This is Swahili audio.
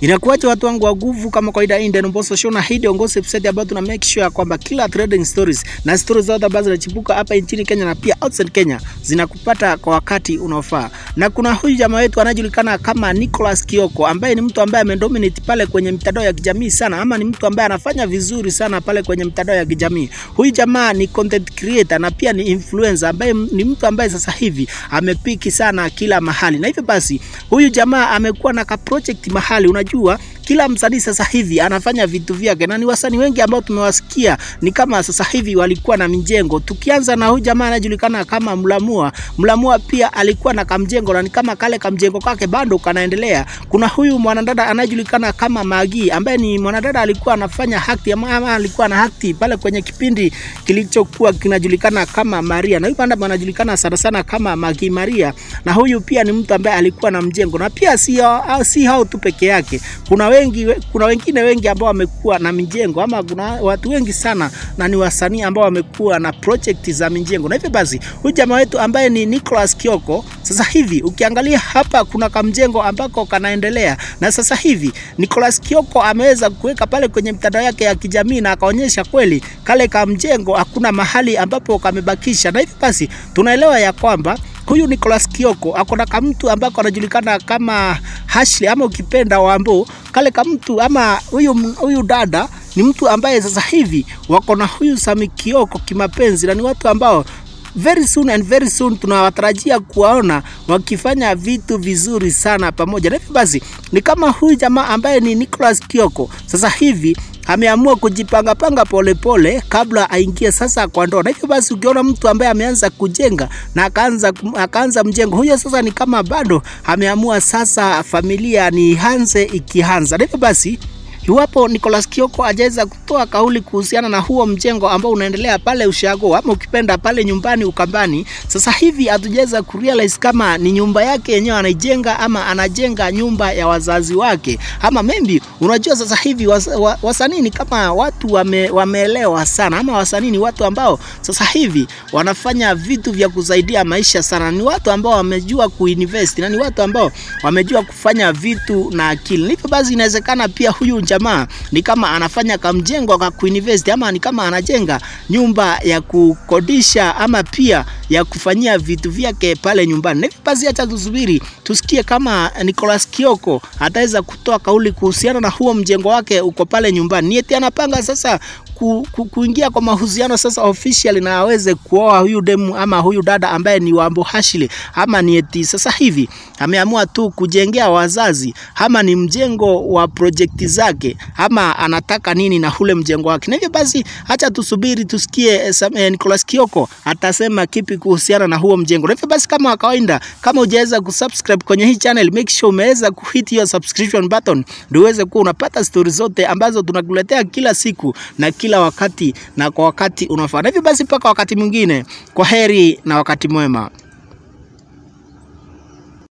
Inakuwaje watu wangu wa nguvu, kama kawaida hii ndio Mbosso Show na hii ndio gossip set ambayo tuna make sure kwamba kila trading stories na stories zote ambazo zinachipuka hapa nchini Kenya na pia outside Kenya zinakupata kwa wakati unaofaa. Na kuna huyu jamaa wetu anajulikana kama Nicholas Kioko ambaye ni mtu ambaye amedominate pale kwenye mitandao ya kijamii sana, ama ni mtu ambaye anafanya vizuri sana pale kwenye mitandao ya kijamii. Huyu jamaa ni content creator na pia ni influencer ambaye ni mtu ambaye sasa hivi amepiki sana kila mahali, na hivyo basi huyu jamaa amekuwa na ka project mahali, unajua kila msanii sasa hivi anafanya vitu vyake, na ni wasanii wengi ambao tumewasikia ni kama sasa hivi walikuwa na mijengo. Tukianza na huyu jamaa anajulikana kama Mlamua. Mlamua pia alikuwa na kamjengo na ni kama kale kamjengo kake bado kanaendelea. Kuna huyu mwanadada anajulikana kama Magi ambaye ni mwanadada alikuwa anafanya acting ama, ama alikuwa na acting pale kwenye kipindi kilichokuwa kinajulikana kama Maria, na huyu banda anajulikana sana sana kama Magi Maria, na huyu pia ni mtu ambaye alikuwa na mjengo, na pia si, si hao tu peke yake, kuna wengi, kuna wengine wengi ambao wamekuwa na mijengo ama kuna watu wengi sana na ni wasanii ambao wamekuwa na project za mijengo, na hivyo basi huyu jamaa wetu ambaye ni Nicholas Kioko, sasa hivi ukiangalia hapa kuna kamjengo ambako kanaendelea, na sasa hivi Nicholas Kioko ameweza kuweka pale kwenye mitandao yake ya kijamii na akaonyesha kweli kale kamjengo hakuna mahali ambapo kamebakisha, na hivyo basi tunaelewa ya kwamba huyu Nicholas Kioko ako na kamtu ambako anajulikana kama Ashley ama ukipenda Wambo, kale kamtu ama huyu huyu dada ni mtu ambaye sasa hivi wako na huyu Sami Kioko kimapenzi, na ni watu ambao very soon and very soon tunawatarajia kuwaona wakifanya vitu vizuri sana pamoja. Na hivyo basi ni kama huyu jamaa ambaye ni Nicholas Kioko sasa hivi ameamua kujipanga panga polepole pole, kabla aingie sasa kwa ndoa. Na hivyo basi ukiona mtu ambaye ameanza kujenga na akaanza akaanza mjengo, huyo sasa ni kama bado ameamua sasa familia ni hanze ikianza. Na hivyo basi Iwapo Nicholas Kioko ajaweza kutoa kauli kuhusiana na huo mjengo ambao unaendelea pale Ushago ama ukipenda pale nyumbani Ukambani, sasa hivi hatujaweza kurealize kama ni nyumba yake yenyewe anaijenga ama anajenga nyumba ya wazazi wake, ama maybe unajua, sasa hivi was, wa, wasanii ni kama watu wame, wameelewa sana, ama wasanii ni watu ambao sasa hivi wanafanya vitu vya kusaidia maisha sana, ni watu ambao wamejua kuinvest na ni watu ambao wamejua kufanya vitu na akili. Hivyo basi inawezekana pia huyu jamaa ni kama anafanya kamjengo ka kuinvest ama ni kama anajenga nyumba ya kukodisha ama pia ya kufanyia vitu vyake pale nyumbani. Na hivyo basi, acha tusubiri tusikie kama Nicholas Kioko ataweza kutoa kauli kuhusiana na huo mjengo wake uko pale nyumbani. Ni eti anapanga sasa ku, ku, kuingia kwa mahusiano sasa official na aweze kuoa huyu demu ama huyu dada ambaye ni Wambo Ashley, ama ni eti sasa hivi ameamua tu kujengea wazazi, ama ni mjengo wa projekti zake, ama anataka nini na ule mjengo wake. Na hivyo basi, acha tusubiri tusikie eh, Nicholas Kioko atasema kipi kuhusiana na huo mjengo. Na hivyo basi, kama kawaida, kama hujaweza kusubscribe kwenye hii channel, make sure umeweza kuhit hiyo subscription button ndio uweze kuwa unapata stori zote ambazo tunakuletea kila siku na kila wakati na kwa wakati unafaa. Na hivyo basi, mpaka wakati mwingine, kwa heri na wakati mwema.